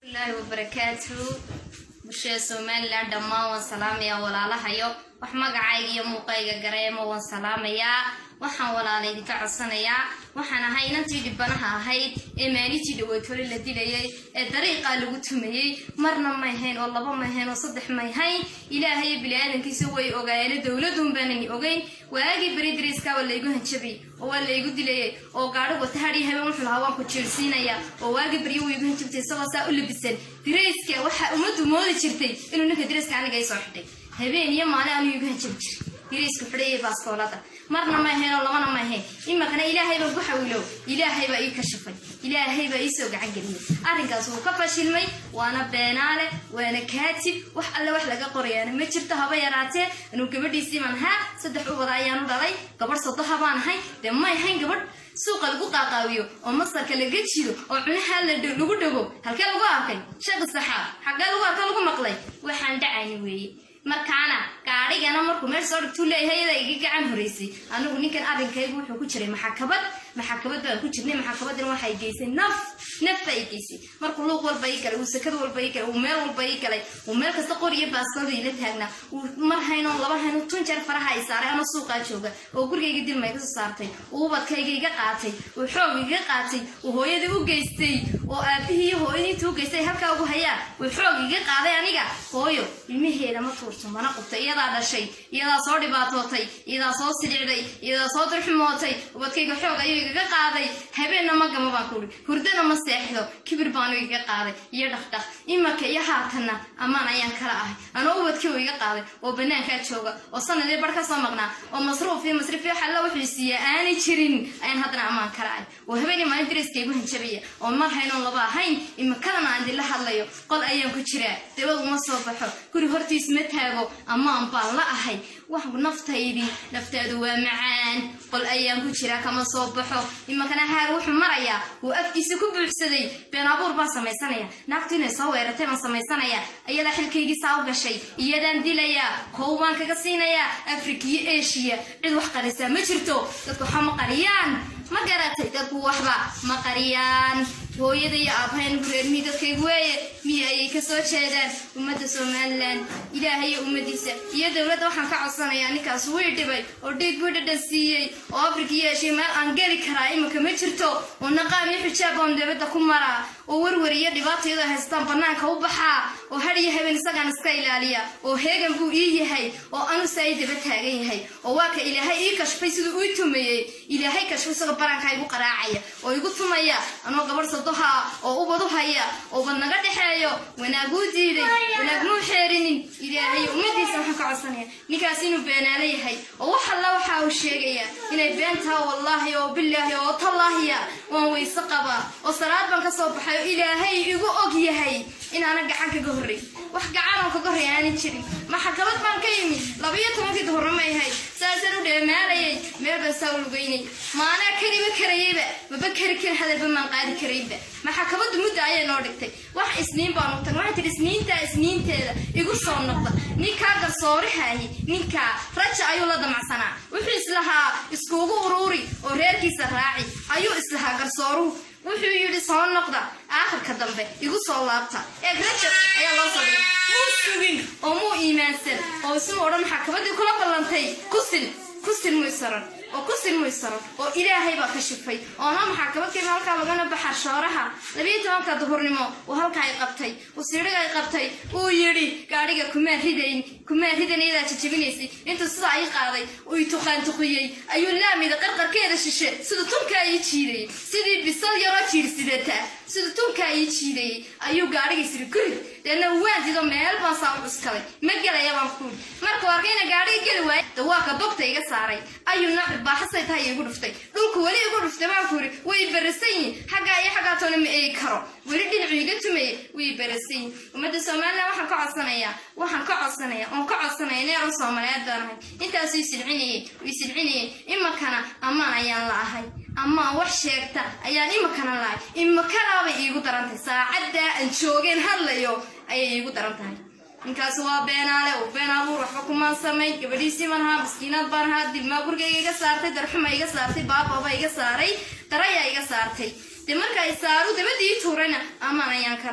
ilahi wabarakaatu bulshada somalilan dhammaan waan salaamayaa walaalahayo wax magacayga iyo muuqayga gareemo waan salaamayaa waxaan walaala idinka codsanayaa waxaan ahay inantii dhibanaha ahayd ee maalintii dhaweetole la dilayay ee dariiqaa lagu tumayey marna mayhayn oo laba mayhayn oo saddex mayhayn ilaahayo bili-aadankiisa way ogaayeene dowladun baanani ogeyn waagii beri dariiska waa laygu hanjabay oo waa laygu dilayay oo gaadhi wata hadhii habeen wuxuu lahaa waan ku jiirsiinaya oo waagii baryo way igu hanjabtay isagoo saa u labisan darayska waxaa ummaddu moodi jirtay inuu ninka darayska aniga ii soo xidhay habeen iyo maalin anuu igu hanjabi jiray diraysku xidhayay baaskoolada marna ma ahayn oo labana ma ahayn imakana ilaahay baa ku xawilow ilaahay baa ii kashafay ilaahay baa ii soo gacan geliyay arrinkaas wuu ka fashilmay waana beenaale waana kaatib wax alle wax laga qorayaana ma jirto haba yaraatee anuu gabadhiisii baan ahaa saddex ubada ayaanu dhalay gabadh sodoha baan ahay dee ma ahayn gabadh suuqa lagu qaaqaawiyo oo masarka laga jido oo cunaha lagu dhago halkee lagu arkay sheekh saxaab xaggee lagu arka lagu maqlay waxaan dhacayni weeye markaana gaadhigana markuu meel soo dhigtuu leeyahay iyada iga gacan horeysay anigu ninkan arrinkaygu wuxuu ku jiray maxakabad maxakabad baan ku jirnay maxakabadina waxay geysay naf naf baa i geysay markuu luuq walba ii galay uu sakad walba ii galay uu meel walba ii galay uu meel kasta qor iyo baaskooda ila taagnaa uu mar hayno laba hayno tun jeer faraha i saaray ama suuqaa jooga oo gurigayga dilma iga soo saartay uu ubadkayga iga qaatay uu xoog iga qaatay uu hooyadii u geystay oo aabihii iyo hooyadii intuu u geystay halkaa ugu hayaa uu xoog iga qaaday aniga hooyo ilmaheeda ma tuurto mana qubtay iyadaa dhashay iyadaa soo dhibaatootay iyadaa soo sidhicday iyadaa soo durxumootay ubadkayga xoog ayuu igaga qaaday habeenna ma gama baan kuuri hurdana ma seexdo kibir baanu igaga qaaday iyo dhaqdhaq imarka iyo haatanna ammaan ayaan kala ahay anoo ubadkii uu iga qaaday oo banaankaa jooga oo sanadii bar ka soo maqnaa oo masruuf iyo masrif iyo xalla wuxuu siiya aanay jirin ayaan haddana ammaan kala ahay oo habeenii maalin dariska igu hanjabaya oo mar haynoon laba ahayn imakadana aan idinla hadlayo qol ayaan ku jiraa dabad uma soo baxo guri hortiis ma taago ammaan baan la ahay wax naftaydii nafteedu waa macaan qol ayaan ku jiraa kama soo baxo imakana haar wuxuu marayaa uu afkiisa ku buuxsaday been abuur baan samaysanaya naagtu inay soo weeratay baan samaysanaya iyadaa xilkaygii saa u gashay iyadaan dilayaa kow baan kaga siinayaa afrika iyo eshiya cid wax qarisaa ma jirto dadku waxa ma qariyaan ma garatay dadku waxba ma qariyaan hooyada iyo aabahayna gureermii dadkaygu weeye miya ayay kasoo jeedaan ummadda somalilan ilaahay iyo ummadiisa iyo dowladda waxaan ka codsanayaa ninkaas wii dhibay oo dhiig buu dhadhan siiyey oo afrika iyo eshiya meel aan geli karaa iminka ma jirto oo naqaam iyo xijaab oon dowladda ku maraa oo warwar iyo dhibaata iyadoo haystaan banaanka u baxaa oo had iyo habeen isagaan iska ilaaliya oo heegan buu ii yahay oo anusa ay daba taagan yahay oo waa ka ilaahay ii kashfay siduu ii tumayey ilaahay kashfay isagoo barankaa igu qaraacaya oo igu tumaya anoo gabarh sadoha oo ubad u haya oo bad naga dhexeeyo wanaaguu diiday wanaagmuu xeerinin ilaahay ummadiisa waxaan ka codsanaya ninkaas inuu beenaalo yahay oo wax alla waxa uu sheegaya inay been taha wallaahi oo bilaahi oo tallaahiya waan weyse qabaa oo salaad baan ka soo baxay oo ilaahay igu og yahay inaana gacan kaga horray wax gacanoo kaga horray aanan jirin maxakamad baan ka yimi labayo tobankii duhurnimo ahayd saasaan u dheemaalayay meel baan saa u lugeynay maanaa kariba karayeyba maba kari karin hadalba maan qaadi karayba maxakamadu mudda ayay noo dhigtay wax isniin baan u tag waxay tihi isniintaa isniinteeda igu soo noqda ninkaa garsoorihaahi ninkaa raja ayuu la damacsanaa wuxuu islahaa iskuugu uruuri oo reerkiisa raaci ayuu islahaa garsooruhu wuxuu yidhi soo noqda aakhirka dambe igu soo laabta eeg rajab ayaa loo soo dhigay muu sugin oo muu iimaansan oo isuu odhan maxakamadii kula ballantay kusil kusil muu isaran oo kusil muu isaran oo ilaahay baa ka shifay oo noo maxakamadkeema halkaa lagana baxa shooraha labiyo tobanka duhurnimo uu halkaa ay qabtay uu siidhiga ay qabtay uu yidhi gaadhiga kumaa ridayn kumaa ridan iyadaa jajabinaysay intuu sidaa ay qaaday uu i tuqaantuqiyey ayuu laamida qarqarkeeda shishe siduu tunkaa ii jiidayay sidii bisad yaroo jiirsidata siduu tunkaa ii jiidayay ayuu gaadhigaysiri guri deedna waandido meel baan saa u cuskaday ma gelaya baan kuuli markuu arkayna gaadhiga geli waayay dawaaka dogta iga saaray ayuu nacbi baaxasay tahay igu dhuftay dhulku weli igu dhuftay baan kuuri way barasan yihin xaggaa iyo xaggaa toona ma eegi karo weli dhinacu iga tumaya way barasan yihin ummadda somalilan waxaan ka codsanayaa waxaan ka codsanaya oon ka codsanaya neeran soomaaliyeed baan ahay intaasuu isilcinayay uu isilcinayay imakana ammaan ayaan la ahay amaan wax sheegta ayaan imakana lahay imakanaabay iigu darantahay saacaddaa aan joogeen hadlayo ayay iigu daran tahay ninkaas waa beenaale oo been abuur waxba kumaan samayn gabadhiisii baan ahaa maskiinaad baan ahaa dilmaa gurigayga iga saartay darxuma iga saartay baababa iga saaray darayaa iga saartay dee marka ay saaru dabadii tuurayna amaan ayaan kala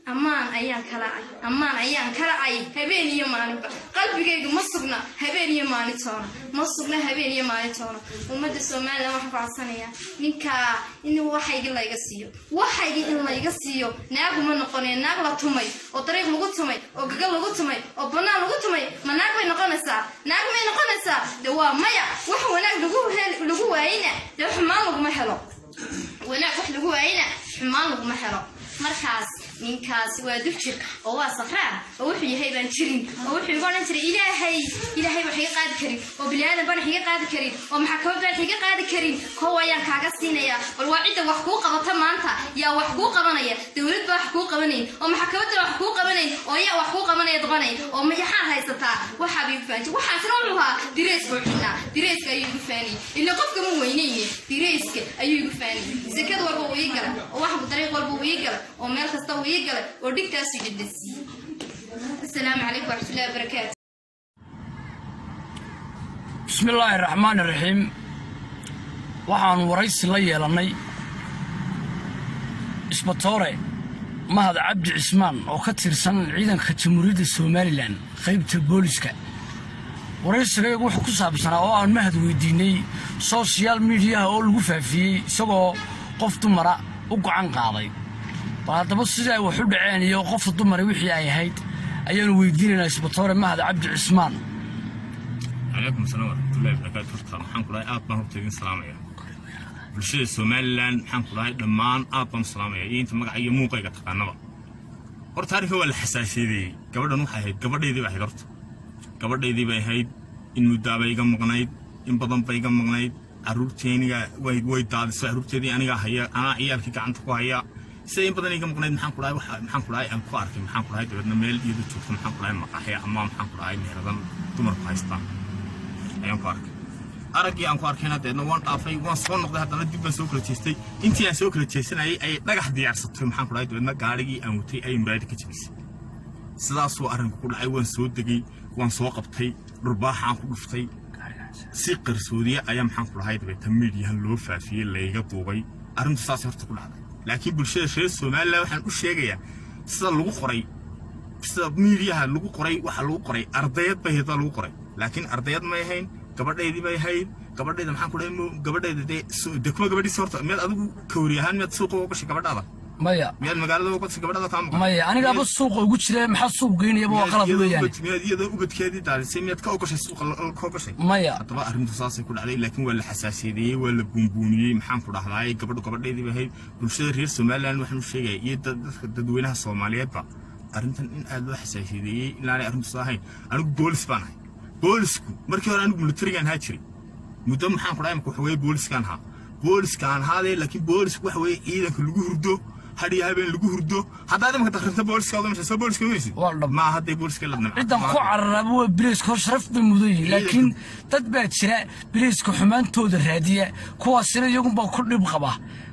ammaan ayaan kala ay ammaan ayaan kala ay habeen iyo maalinba qalbigaygu ma sugna habeen iyo maalintoona ma sugna habeen iyo maalintoona ummadda somalilan waxaan ku codsanayaa ninkaa in waxaygi layga siiyo waxaygi in layga siiyo naaguma noqonee naag la tumay oo dariiq lagu tumay oo gagal lagu tumay oo bannaan lagu tumay ma naag bay noqonaysaa naag may noqonaysaa de waa maya wax wanaag lagu hel- lagu waayina dee xumaan laguma helo wanaag wax lagu waayina xumaan laguma helo markaas ninkaasi waa dubjir oo waa safraan oo wuxuu yahay baan jirin oo wuxuu igu odhan jiray ilaahay ilaahay wax iga qaadi karin oo biniaadan baan wax iga qaadi karin oo maxkamad baan wax iga qaadi karin kow ayaan kaaga siinaya bal waa cidda wax kuu qabata maanta yaa wax kuu qabanaya dowlad baa wax kuu qabanayn oo maxkamadda wax kuu qabanayn oo yaa wax kuu qabanaya doqonay oo mayaxaad haysataa waxaaba igu faanjay waxaasna wuxuu ahaa direyska u xidhnaa direyska ayuu igu faaniyey ila qofka ma weynayne direyska ayuu igu faaniyey sekada walba uu ii galay oo waxbu dariiq walba uu ii galay oo meel kasta uu ii galay oo dhigtaasuu dhidhasiiyey asalaamu calaykum waraxmatullahi wabarakaatu bismi illaahi raxmaan iraxiim waxaanu waraysi la yeelannay isbatoore mahad cabdi cismaan oo ka tirsan ciidanka jamhuuriyadda somalilan qaybta booliska waraysigaygu wuxuu ku saabsanaa oo aan mahad weydiinnay sosial midiyaha oo lagu faafiyey isagoo qof dumara u gocan qaaday bal haddaba sidii ay wax u dhaceen iyo qofta dumara wixii ay ahayd ayaanu weydiinaynaa isbatoore mahad cabdi cismaan calaykum asalaam waraxmatullahi wabarakaatu horta maxaan ku dhahay aad baan horta idin salaamaya bulshada somalilan maxaan ku dhahay dhammaan aad baan u salaamaya iyo inta magaca iyo muuqayga taqaanaba horta arrinka waa la xasaasiyadeeyey gabadhan waxay ahayd gabadhaydii bay ahayd horta gabadhaydii bay ahayd in muddaabay iga maqnayd in badan bay iga maqnayd carruurteeniga way way daadisay carruurteedii anigaa haya anaa ciyaalkii gacanta ku haya sida in badan iga maqnayd maxaan ku dhahay waxa maxaan ku dhahay aan ku arkay maxaan ku dhahay dabeedna meel iyadu joogto maxaan ku dhahay maqaxya ama maxaan ku dhahay meeradan dumarku haystaan ayaan ku arkay araggii aan ku arkayna deedna waan dhaafay waan soo noqday haddana dib baan soo kala jeestay intii aan soo kala jeesanayay ayay dhagax diyaarsatay maxaan ku dhahay dabeedna gaarigii aan watay ayay muraayada ka jabisay sidaasuu arrinku ku dhacay waan soo degay waan soo qabtay dhurbaaxaan ku dhuftay si qarsoodiye ayaa maxaan ku dhahay dabeeta miidiyahan loo faafiyey layga duubay arrintu saasay horta ku dhacday laakiin bulshada reer somalilan waxaan u sheegayaa sida lagu qoray sida miidiyaha lagu qoray waxa lagu qoray ardayad bay hayd baa lagu qoray laakiin ardayad may ahayn gabadhaydii bay ahayd gabadhayda maxaan ku dhahay mo- gabadhayda dee su- dee kuma gabadhiisa horta miyaad adigu kawri ahaan miyaad suuqa uga gashay gabadhaada maya miyaad magaalada uga gashay gabadhaada kaa maqan maya anigaaba suuqa ugu jira maxaa suuq geynayaba waa qalad weeyaan miyaad iyadoo ubadkeedii daalisay miyaad ka ogashay suuqa la- ka ogashay maya haddaba arrintu saasay ku dhacday laakiin waa la xasaasiyadeeyey waa la buunbuuniyey maxaan ku dhahdaay gabadhu gabadheedii bay ahayd bulshada reer somalilan waxaan u sheegaya iyo dad- dadka dadweynaha soomaaliyeedba arrintan in aad loo xasaasiyadeeyey inaanay arrintu soo ahayn anigu boolis baan ahay boolisku markii hore anigu militarigaan ahaa jiray muddo maxaan ku dhahay imaka waxa weeye booliskaan ahaa booliskaan ahaadee laakiin boolisku waxa weeye ciidanka lagu hurdo hadhiyo habeen lagu hurdo haddaad imaka dakrinta booliska oda masha soo booliska weysid Waa dhab. ma hadday booliska la dnamca ciddan ku cararaaba waa bileyska hor sharaf bay mudan yihiin laakiin dad baa jira bileyska xumaantooda raadiya kuwaasina iyagunbaa ku dhib qaba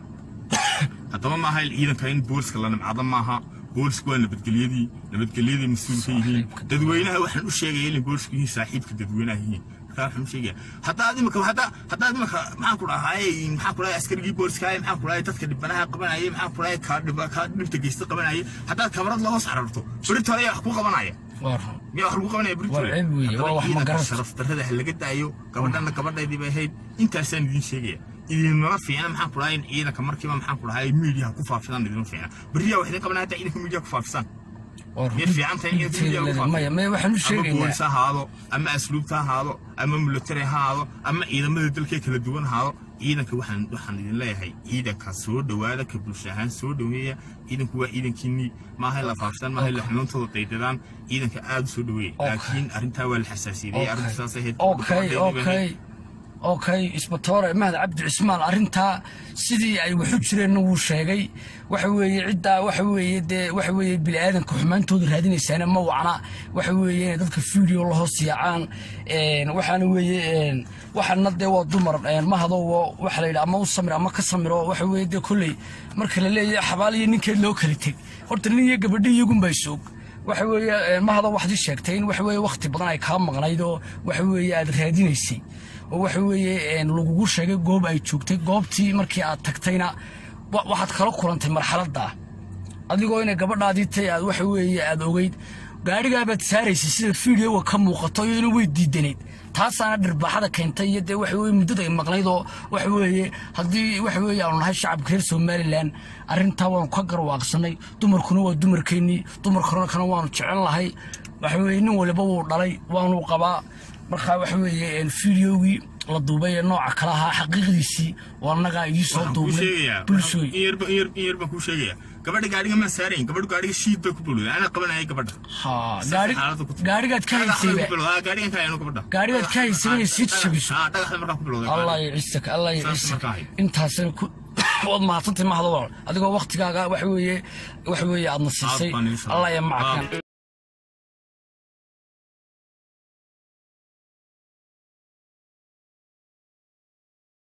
haddaba maaha ciidanka in booliska la nimcado maaha boolisku waa nabadgelyadii nabadgelyadii mas-uul ka yihiin dadweynaha waxaan u sheegaya inay boolisku yihiin saaxiibka dadweynaha yihiin markaa waxaan u sheegaya haddaad imika hadda haddaad imika maxaan ku dhahay maxaan ku dhahay askarigii booliska ahay maxaan ku dhahay dadka dhibanaha qabanayay maxaan ku dhahay kaa dhiba kaa dhibta geysta qabanayay haddaad kamarad la hoos cararto berito ayaa wax ku qabanaya waa run miyaa wax lagu qabanaya berito Waa ceeb weeye, waa wax ma garanayso. sharaf darrada ha laga daayo gabadhana gabadhaydii bay ahayd intaasaan idiin sheegaya idinmala fiicna maxaan ku dhahay in ciidanka markiiba maxaan ku dhahay miidiyaha ku faafisaan idinma fiicna beriyaa wax idin qabanaya hataa ciidanka miidiyaha ku faafisaan waa run miyay fiican tahay in ciidanka miidiyaha ku maya faafiyo maya waxaan u ama sheegaynaa boolis ha ahaado ama asluubta ha ahaado ama military ha ahaado ama ciidamada dalka kala duwan ha ahaado ciidanka waxaan waxaan idin leeyahay ciidanka soo dhowaada ka bulsho ahaan soo dhoweeya ciidanku waa ciidankiinii maaha in la faafisaan maaha in la xunuuntooda daydadaan ciidanka aada u soo dhoweeya Okay. laakiin arrintaa waa la xasaasiiyey arrinta saas ahayd okay okay okay isbatoore mahad cabdi cismaan arrintaa sidii ay waxu jireenna wuu sheegay waxa weeye ciddaa waxa weeye dee waxa weeye bini'aadanka xumaantooda raadinaysaana ma wacna waxa weeye inay dadka video la hoos yaacaan een, waxaana weeye een, waxaana dee waa dumar een, ma hadowo waxa la yidhi ama u samir ama ka samiro waxa weeye dee kolley marka la leeyahay xabaal iyo ninkeed loo kala teg horta nin iyo gabadhi iyagunbay soog waxa weeye een, ma hado waxaad ii sheegtay in waxa weeye wakhti badan ay kaa maqnayd oo waxa weeye aad raadinaysay oo waxa weeye een, lagugu sheegay goob ay joogtay goobtii markii aad tagtayna wa- waxaad kala kulantay marxaladda adigoo inay gabadhaadii tay aad waxa weeye aad ogeyd gaadhigaabaad saaraysay sida fiidiyoga ka muuqato iyaduna way diidanayd taasaana dhirbaaxada keentay iyo dee waxa weye muddada ay maqnayd oo waxa weeye haddii waxa weeye aanu nahay shacabka reer somalilan arrintaa waanu ka garwaaqsanay dumarkuna waa dumarkeennii dumarkuna kana waanu jecel lahay waxa weeye nin waliba wuu dhalay waanu qabaa markaa waxa weeye fiidiyogii la duubay ee nooca kale ahaa xaqiiqdiisii waa annagaa idii soo waxaan kuu duubnay sheegayaa bulshooy in yarba in yar in yar baan kuu sheegayaa gabadha gaadhiga ma saarayn gabadhu gaadhiga shiid bay ku bulwday anaa qabanayay gabadha ha Saas gaari xaaladda ku timi. gaarigaad ka Dhagax bay haysayba ku bilowday. Ah, gaadhigan ka hayno gabadha Gaadhigaad ka haysay inay sii jabiso. Ah, dhagaxda markaa ku bilowday allah gaadhiga. yacisaka allah Saas yacisaka markaa ahayd. intaasina ku waad mahadsantay mahadawal adigoo waktigaaga waxa weeye waxa weeye aadna siisay Aad baan idin salaamay. allah ya mackan Aad.